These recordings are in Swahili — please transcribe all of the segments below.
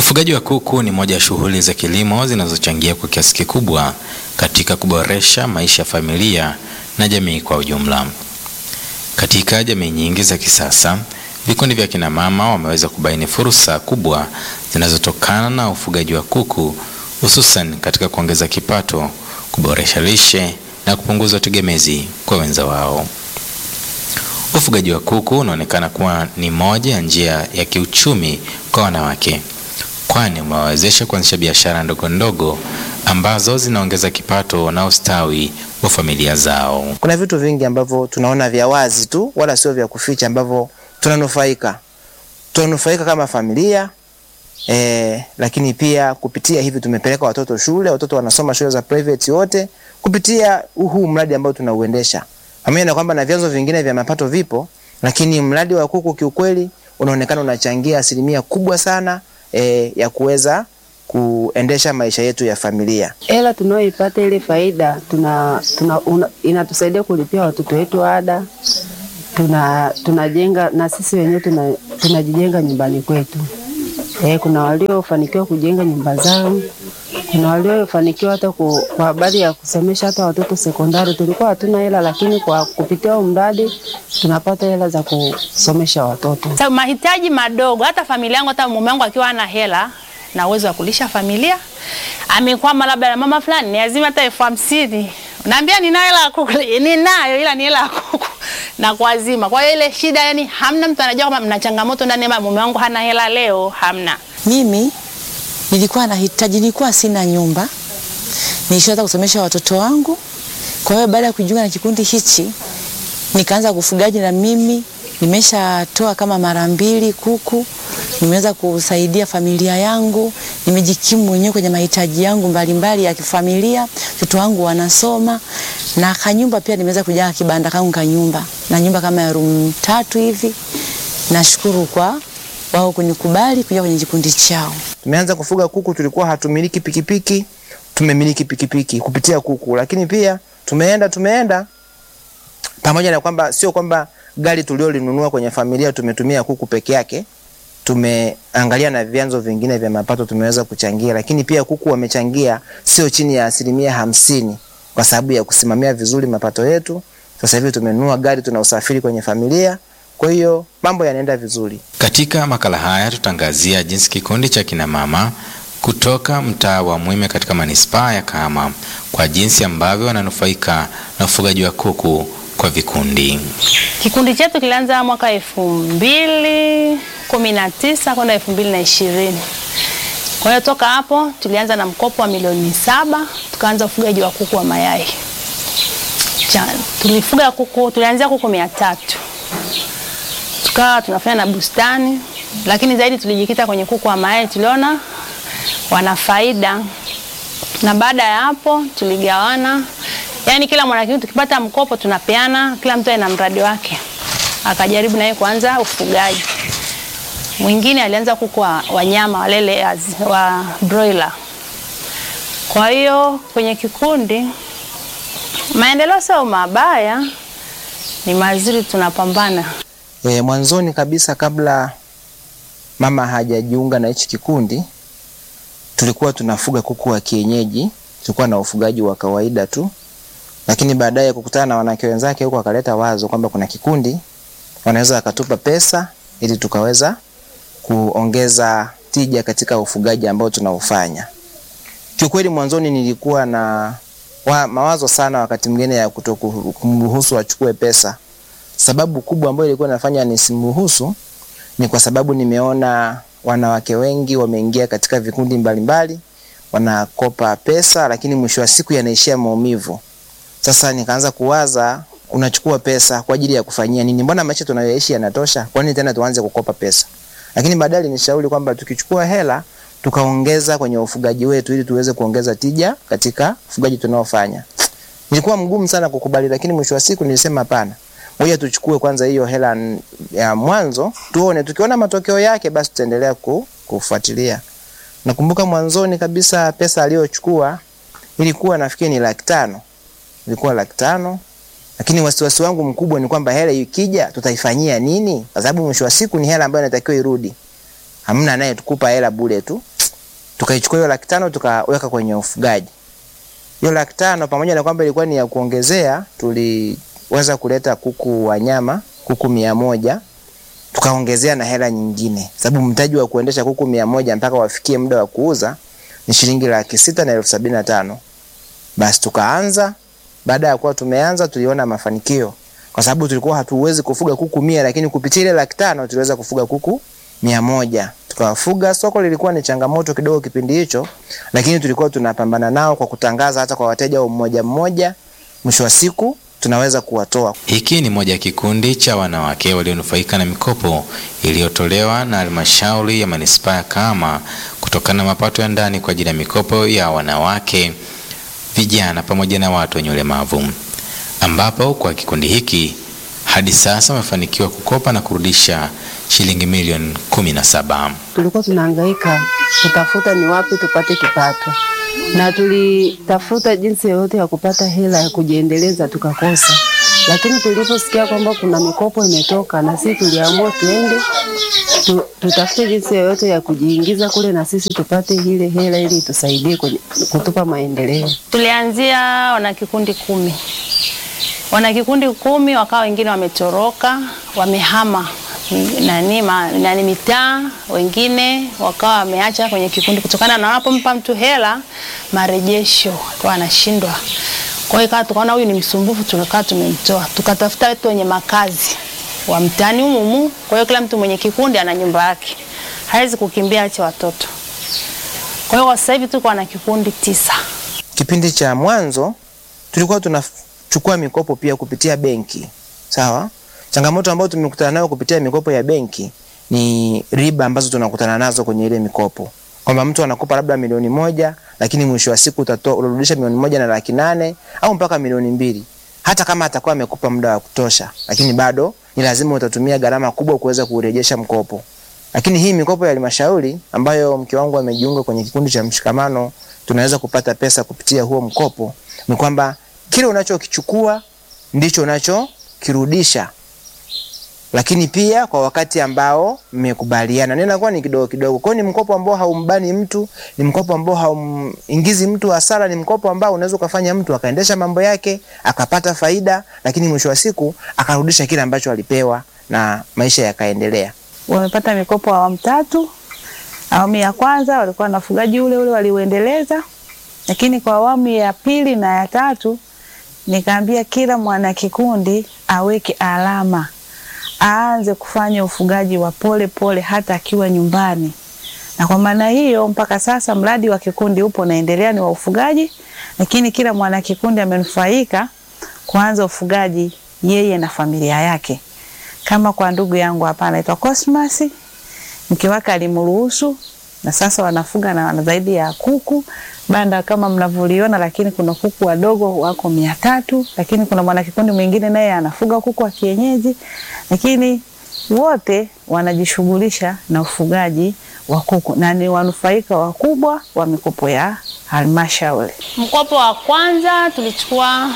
Ufugaji wa kuku ni moja ya shughuli za kilimo zinazochangia kwa kiasi kikubwa katika kuboresha maisha ya familia na jamii kwa ujumla. Katika jamii nyingi za kisasa, vikundi vya kina mama wameweza kubaini fursa kubwa zinazotokana na ufugaji wa kuku, hususan katika kuongeza kipato, kuboresha lishe na kupunguza utegemezi kwa wenza wao. Ufugaji wa kuku unaonekana kuwa ni moja ya njia ya kiuchumi kwa wanawake, kwani umewawezesha kuanzisha biashara ndogo ndogo ambazo zinaongeza kipato na ustawi wa familia zao. Kuna vitu vingi ambavyo tunaona vya wazi tu, wala sio vya kuficha, ambavyo tunanufaika tunanufaika kama familia eh, lakini pia kupitia hivi tumepeleka watoto shule, watoto wanasoma shule za private wote kupitia huu mradi ambao tunauendesha, pamoja na kwamba na vyanzo vingine vya mapato vipo, lakini mradi wa kuku kiukweli unaonekana unachangia asilimia kubwa sana eh, ya kuweza kuendesha maisha yetu ya familia. Hela tunayoipata ile faida tuna, tuna, una, inatusaidia kulipia watoto wetu ada, tuna tunajenga na sisi wenyewe tuna, tunajijenga nyumbani kwetu. Eh, kuna waliofanikiwa kujenga nyumba zao, kuna waliofanikiwa hata ku, kwa habari ya kusomesha hata watoto sekondari. Tulikuwa hatuna hela, lakini kwa kupitia huu mradi tunapata hela za kusomesha watoto. Sa mahitaji madogo, hata familia yangu, hata mume wangu akiwa ana hela na uwezo wa kulisha familia, amekwama labda na mama fulani, ni lazima hata elfu hamsini naambia nina hela ya kuku, ninayo ila ni hela ya kuku na kuazima. Kwa hiyo ile shida, yani hamna mtu anajua kama mna changamoto ndani ya mume wangu hana hela leo, hamna. Mimi nilikuwa nahitaji, nilikuwa sina nyumba, nilishaweza kusomesha watoto wangu. Kwa hiyo baada ya kujiunga na kikundi hichi, nikaanza kufugaji na mimi nimeshatoa kama mara mbili kuku, nimeweza kusaidia familia yangu, nimejikimu mwenyewe kwenye mahitaji yangu mbalimbali ya kifamilia, watoto wangu wanasoma na kanyumba pia nimeweza kujenga kibanda kangu kanyumba na nyumba kama ya room tatu hivi. Nashukuru kwa wao kunikubali kuja kwenye kikundi chao. Tumeanza kufuga kuku, tulikuwa hatumiliki pikipiki, tumemiliki pikipiki kupitia kuku, lakini pia tumeenda tumeenda pamoja na kwamba sio kwamba gari tuliolinunua kwenye familia tumetumia kuku peke yake, tumeangalia na vyanzo vingine vya mapato tumeweza kuchangia, lakini pia kuku wamechangia sio chini ya asilimia hamsini kwa sababu ya kusimamia vizuri mapato yetu. Sasa hivi tumenunua gari, tuna usafiri kwenye familia, kwa hiyo mambo yanaenda vizuri. Katika makala haya tutaangazia jinsi kikundi cha kina mama kutoka mtaa wa Mwime katika manispaa ya Kahama kwa jinsi ambavyo wananufaika na ufugaji wa kuku kwa vikundi. Kikundi chetu kilianza mwaka elfu mbili kumi na tisa kwenda elfu mbili na ishirini. Kwa hiyo toka hapo tulianza na mkopo wa milioni saba tukaanza ufugaji wa kuku wa mayai. Cha, tulifuga kuku, tulianzia kuku mia tatu tukawa tunafanya na bustani, lakini zaidi tulijikita kwenye kuku wa mayai, tuliona wana faida, na baada ya hapo tuligawana Yaani kila mwanakikundi tukipata mkopo tunapeana, kila mtu ana mradi wake. Akajaribu naye kuanza ufugaji. Mwingine alianza kuku wa wanyama walele wa broiler. Kwa hiyo kwenye kikundi maendeleo sio mabaya, ni mazuri, tunapambana. E, mwanzoni kabisa kabla mama hajajiunga na hichi kikundi tulikuwa tunafuga kuku wa kienyeji, tulikuwa na ufugaji wa kawaida tu lakini baadaye kukutana na wanawake wenzake huko akaleta wazo kwamba kuna kikundi wanaweza wakatupa pesa ili tukaweza kuongeza tija katika ufugaji ambao tunaufanya. Kiukweli mwanzoni nilikuwa na wa, mawazo sana wakati mwingine ya kutokumruhusu achukue pesa. Sababu kubwa ambayo ilikuwa inafanya nisimruhusu ni kwa sababu nimeona wanawake wengi wameingia katika vikundi mbalimbali, wanakopa pesa, lakini mwisho wa siku yanaishia maumivu. Sasa nikaanza kuwaza, unachukua pesa kwa ajili ya kufanyia nini? Mbona maisha tunayoishi yanatosha? Kwa nini tena tuanze kukopa pesa? Lakini baadaye nishauri kwamba tukichukua hela tukaongeza kwenye ufugaji wetu ili tuweze kuongeza tija katika ufugaji tunaofanya. Nilikuwa mgumu sana kukubali, lakini mwisho wa siku nilisema hapana, ngoja tuchukue kwanza hiyo hela ya mwanzo tuone, tukiona matokeo yake basi tutaendelea kufuatilia. Nakumbuka mwanzoni kabisa pesa aliyochukua ilikuwa nafikiri ni laki tano ilikuwa laki tano lakini wasiwasi wangu mkubwa ni kwamba hela ikija tutaifanyia nini? Kwa sababu mwisho wa siku ni hela ambayo inatakiwa irudi. Hamna anayetukupa hela bure tu. tukaichukua hiyo laki tano tukaweka kwenye ufugaji. Hiyo laki tano pamoja na kwamba ilikuwa ni ya kuongezea, tuliweza kuleta kuku wa nyama, kuku mia moja tukaongezea na hela nyingine, sababu mtaji wa kuendesha kuku mia moja mpaka wafikie muda wa kuuza ni shilingi laki sita na elfu sabini na tano. Basi tukaanza. Baada ya kuwa tumeanza, tuliona mafanikio kwa sababu tulikuwa hatuwezi kufuga kuku mia, lakini kupitia ile laki tano tuliweza kufuga kuku mia moja tukawafuga. Soko lilikuwa ni changamoto kidogo kipindi hicho, lakini tulikuwa tunapambana nao kwa kutangaza hata kwa wateja wa mmoja mmoja. Mwisho wa siku tunaweza kuwatoa. Hiki ni moja ya kikundi cha wanawake walionufaika na mikopo iliyotolewa na halmashauri ya manispaa ya Kahama kutokana na mapato ya ndani kwa ajili ya mikopo ya wanawake, vijana pamoja na watu wenye ulemavu, ambapo kwa kikundi hiki hadi sasa wamefanikiwa kukopa na kurudisha shilingi milioni kumi na saba. Tulikuwa tunahangaika kutafuta ni wapi tupate kipato, na tulitafuta jinsi yoyote ya kupata hela ya kujiendeleza tukakosa, lakini tuliposikia kwamba kuna mikopo imetoka, na sisi tuliamua tuende tu, tutafute jinsi yoyote ya kujiingiza kule na sisi tupate ile hela ili itusaidie kwenye- kutupa maendeleo. Tulianzia wana kikundi kumi, wana kikundi kumi, wakawa wengine wametoroka, wamehama nani, ma, nani mitaa, wengine wakawa wameacha kwenye kikundi kutokana na wanapompa mtu hela marejesho akawa anashindwa. Kwa hiyo ikawa tukaona huyu ni msumbufu, tukakaa tumemtoa, tukatafuta watu wenye makazi wa mtaani humu humu. Kwa hiyo kila mtu mwenye kikundi ana nyumba yake, hawezi kukimbia ache watoto. Kwa hiyo kwa sasa hivi tuko na kikundi tisa. Kipindi cha mwanzo tulikuwa tunachukua mikopo pia kupitia benki, sawa. Changamoto ambayo tumekutana nayo kupitia mikopo ya benki ni riba ambazo tunakutana nazo kwenye ile mikopo, kwamba mtu anakupa labda milioni moja, lakini mwisho wa siku utatoa urudisha milioni moja na laki nane au mpaka milioni mbili, hata kama atakuwa amekupa muda wa kutosha, lakini bado ni lazima utatumia gharama kubwa kuweza kurejesha mkopo. Lakini hii mikopo ya halmashauri ambayo mke wangu amejiunga kwenye kikundi cha Mshikamano, tunaweza kupata pesa kupitia huo mkopo, ni kwamba kile unachokichukua ndicho unachokirudisha, lakini pia kwa wakati ambao mmekubaliana, na inakuwa ni kidogo kidogo. Kwa hiyo ni mkopo ambao haumbani mtu, ni mkopo ambao haumingizi mtu hasara, ni mkopo ambao unaweza ukafanya mtu akaendesha mambo yake akapata faida, lakini mwisho wa siku akarudisha kile ambacho alipewa na maisha yakaendelea. wamepata mikopo awamu tatu. Awamu ya kwanza walikuwa na ufugaji ule ule waliuendeleza, lakini kwa awamu ya pili na ya tatu nikaambia kila mwana kikundi aweke alama, aanze kufanya ufugaji wa pole pole hata akiwa nyumbani. Na kwa maana hiyo mpaka sasa mradi wa kikundi upo unaendelea, ni wa ufugaji, lakini kila mwana kikundi amenufaika kuanza ufugaji yeye na familia yake kama kwa ndugu yangu hapa anaitwa Cosmas, mke wake alimruhusu na sasa wanafuga na wana zaidi ya kuku banda kama mnavyoliona, lakini kuna kuku wadogo wako mia tatu, lakini kuna mwanakikundi mwingine naye anafuga kuku wa kienyeji, lakini wote wanajishughulisha na ufugaji wa kuku na ni wanufaika wakubwa wa mikopo ya halmashauri. Mkopo wa kwanza tulichukua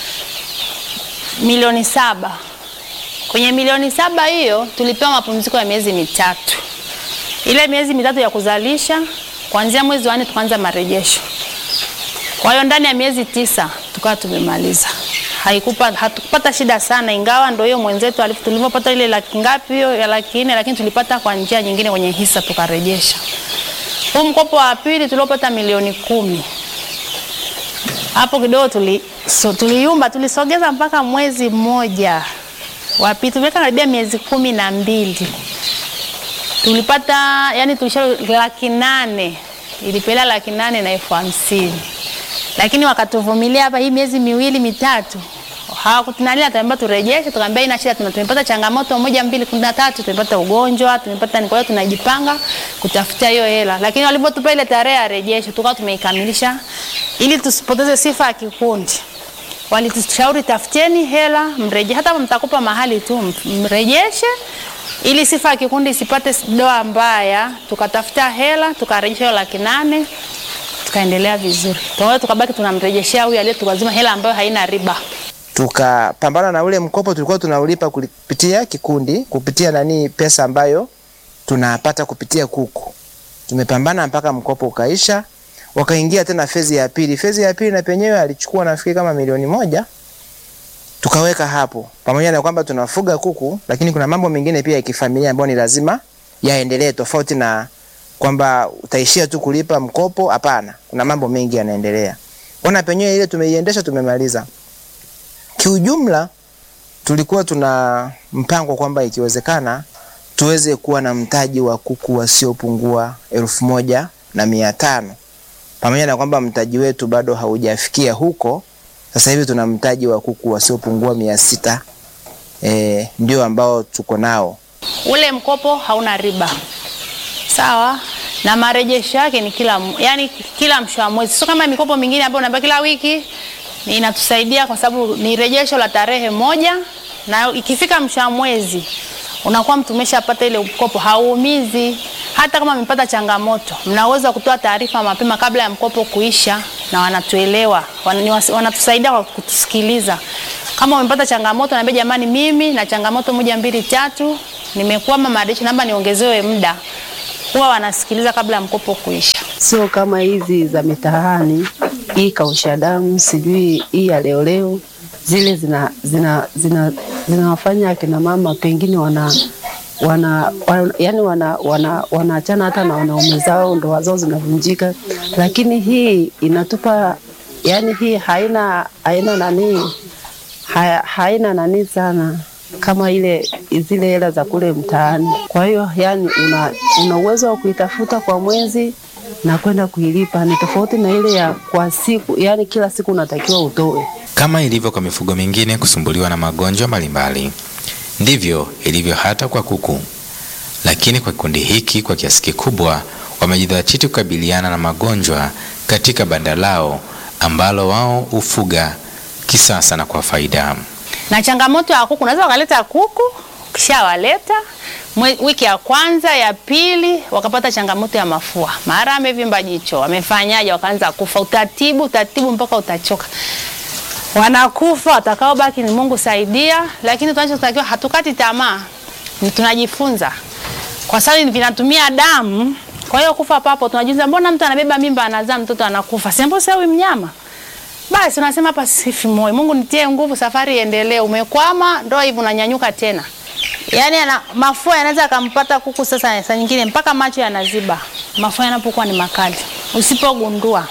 milioni saba. Kwenye milioni saba hiyo tulipewa mapumziko ya miezi mitatu. Ile miezi mitatu ya kuzalisha, kuanzia mwezi wa nne tukaanza marejesho. Kwa hiyo ndani ya miezi tisa tukawa tumemaliza. Haikupa, hatukupata shida sana, ingawa ndio hiyo mwenzetu alifu- tulivyopata ile laki ngapi hiyo ya laki nne, lakini tulipata kwa njia nyingine kwenye hisa tukarejesha. Huu mkopo wa pili tuliopata milioni kumi hapo kidogo tuli, so, tuliumba tulisogeza mpaka mwezi mmoja wapi, tumeweka karibia miezi kumi na mbili tulipata yani, tulisha laki nane ilipelea laki nane na elfu hamsini lakini wakatuvumilia hapa hii miezi miwili mitatu hawakutunalia, tunaambia turejeshe, tukaambia ina shida, tuna- tumepata changamoto moja mbili kumi na tatu, tumepata ugonjwa, tumepata ni, kwa hiyo tunajipanga kutafutia hiyo hela, lakini walipotupa ile tarehe ya rejesho tukawa tumeikamilisha ili tusipoteze sifa ya kikundi. Walitushauri tafuteni hela mreje, hata kama mtakupa mahali tu m- mrejeshe ili sifa ya kikundi isipate doa mbaya. Tukatafuta hela tukarejesha hiyo laki nane tukaendelea vizuri. Kwa hiyo tukabaki tunamrejeshea huyu aliyetukazima hela ambayo haina riba. tukapambana na ule mkopo tulikuwa tunaulipa kupitia kikundi, kupitia nani, pesa ambayo tunapata kupitia kuku. tumepambana mpaka mkopo ukaisha, wakaingia tena fezi ya pili. Fezi ya pili na penyewe alichukua nafikiri kama milioni moja tukaweka hapo, pamoja na kwamba tunafuga kuku, lakini kuna mambo mengine pia ya kifamilia ambayo ni lazima yaendelee, tofauti na kwamba utaishia tu kulipa mkopo. Hapana, kuna mambo mengi yanaendelea. Ona penyewe ile tumeiendesha, tumemaliza. Kiujumla tulikuwa tuna mpango kwamba ikiwezekana tuweze kuwa na mtaji wa kuku wasiopungua elfu moja na mia tano pamoja na kwamba mtaji wetu bado haujafikia huko. Sasa hivi tuna mtaji wa kuku wasiopungua mia sita e, ndio ambao tuko nao. Ule mkopo hauna riba, sawa, na marejesho yake ni kila, yani kila mwisho wa mwezi, sio kama mikopo mingine ambayo unapewa kila wiki. Ni inatusaidia kwa sababu ni rejesho la tarehe moja, na ikifika mwisho wa mwezi unakuwa mtu umeshapata ile mkopo, hauumizi. Hata kama amepata changamoto, mna uwezo wa kutoa taarifa mapema kabla ya mkopo kuisha, na wanatuelewa, wan- wanatusaidia kwa kutusikiliza. Kama umepata changamoto, naambia jamani, mimi na changamoto moja mbili tatu, nimekwama marejesho, naomba niongezewe muda. Huwa wanasikiliza kabla ya mkopo kuisha. sio kama hizi za mitaani, hii kausha damu, sijui hii ya leo leo, zile zina zina zina zinawafanya akina mama pengine wana wana, wana yani wana wana wanaachana hata na wanaume zao, ndoa zao zinavunjika, lakini hii inatupa yani, hii haina haina nani ha, haina nani sana kama ile zile hela za kule mtaani. Kwa hiyo yani una, una uwezo wa kuitafuta kwa mwezi na kwenda kuilipa, ni tofauti na ile ya kwa siku, yani kila siku unatakiwa utoe. Kama ilivyo kwa mifugo mingine kusumbuliwa na magonjwa mbalimbali, ndivyo ilivyo hata kwa kuku. Lakini kwa kikundi hiki kwa kiasi kikubwa wamejidhatiti kukabiliana na magonjwa katika banda lao ambalo wao hufuga kisasa na kwa faida. na changamoto ya kuku, unaweza wakaleta kuku, ukishawaleta mwe- wiki ya kwanza ya pili wakapata changamoto ya mafua, mara amevimba jicho, wamefanyaje, wakaanza kufa, utaratibu utaratibu mpaka utachoka, wanakufa. Watakaobaki ni Mungu saidia, lakini tunachotakiwa hatukati tamaa, ni tunajifunza kwa sababu vinatumia damu. Kwa hiyo kufa papo, tunajiuliza mbona mtu anabeba mimba anazaa mtoto anakufa, sembo huyu mnyama basi unasema hapa sifi moyo, Mungu nitie nguvu, safari iendelee. Umekwama, ndo hivyo unanyanyuka tena. Yaani ana, mafua yanaweza akampata kuku sasa, saa nyingine mpaka macho yanaziba, mafua yanapokuwa ni makali usipogundua.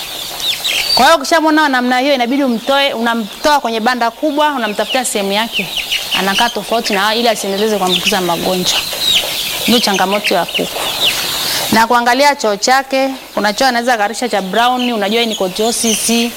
Kwa hiyo ukishamwona namna hiyo, inabidi umtoe, unamtoa kwenye banda kubwa, unamtafutia sehemu yake anakaa tofauti na ili asiendeleze kuambukiza magonjwa. Ndio changamoto ya kuku na kuangalia choo chake. Kuna choo anaweza karisha cha brown, unajua hii ni kojosis.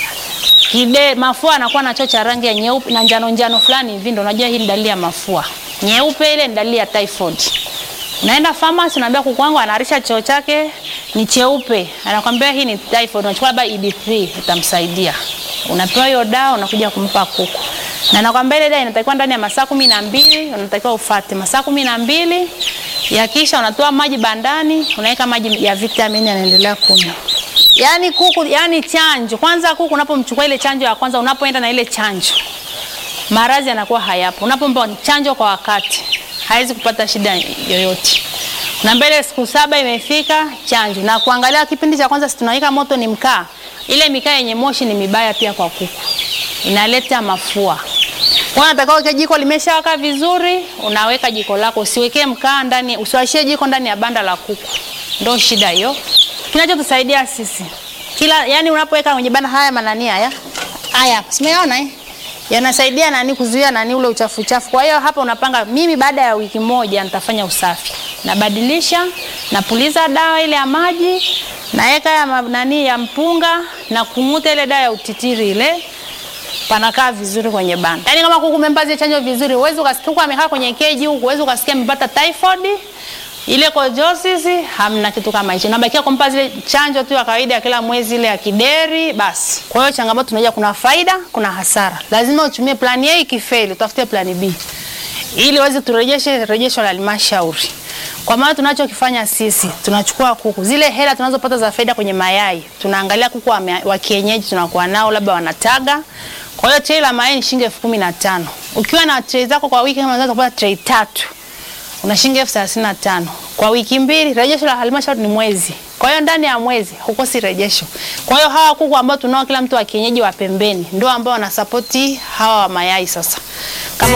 Kide mafua anakuwa na choo cha rangi ya nyeupe na njano njano fulani hivi, ndio unajua hii ni dalili ya mafua. Nyeupe ile ni dalili ya typhoid. Unaenda pharmacy unaambia kuku wangu anaharisha choo chake ni cheupe, anakwambia hii ni typhoid, unachukua labda ED3 utamsaidia. Unapewa hiyo dawa unakuja kumpa kuku. Na nakwambia ile dawa inatakiwa ndani ya masaa kumi na mbili unatakiwa ufate masaa kumi na mbili yakisha unatoa maji bandani, unaweka maji ya vitamini, anaendelea kunywa. Yaani kuku, yani chanjo kwanza, kuku unapomchukua ile chanjo ya kwanza, unapoenda na ile chanjo, maradhi yanakuwa hayapo. Unapompa chanjo kwa wakati, hawezi kupata shida yoyote. Na mbele siku saba imefika chanjo, na kuangalia kipindi cha kwanza, si tunaweka moto ni mkaa, ile mikaa yenye moshi ni mibaya pia kwa kuku, inaleta mafua. Kwa hiyo unatakiwa uweke jiko limeshawaka vizuri, unaweka jiko lako, usiwekee mkaa ndani, usiwashie jiko ndani ya banda la kuku. Ndio shida hiyo. Kinachotusaidia sisi kila, yani unapoweka kwenye banda haya manani haya haya, simeona eh, yanasaidia nani kuzuia nani ule uchafu uchafu. Kwa hiyo hapa unapanga, mimi baada ya wiki moja nitafanya usafi, nabadilisha, napuliza dawa ile ya maji, naweka ya ma- nani ya mpunga na kung'uta ile dawa ya utitiri ile panakaa vizuri kwenye banda. Yaani kama kuku umempa zile chanjo vizuri, huwezi ukasikia kuku amekaa kwenye keji huku, huwezi ukasikia amepata typhoid ile kojosis, hamna kitu kama hicho. Nabakia kumpa zile chanjo tu ya kawaida ya kila mwezi ile ya kideri basi. Kwa hiyo changamoto tunaja, kuna faida, kuna hasara. Lazima utumie plan A, ikifeli utafute plan B ili uweze turejeshe rejesho la halmashauri. Kwa maana tunachokifanya sisi tunachukua kuku, zile hela tunazopata za faida kwenye mayai, tunaangalia kuku wa, wa kienyeji tunakuwa nao labda wanataga. Kwa hiyo trei la mayai ni shilingi elfu kumi na tano. Ukiwa na trei zako kwa wiki kama unaweza kupata trei tatu una shilingi elfu thelathini na tano kwa wiki mbili. Rejesho la halmashauri ni mwezi, kwa hiyo ndani ya mwezi hukosi rejesho. Kwa hiyo hawa kuku ambao tunao kila mtu wa kienyeji wa pembeni ndio ambao wanasapoti hawa wa mayai sasa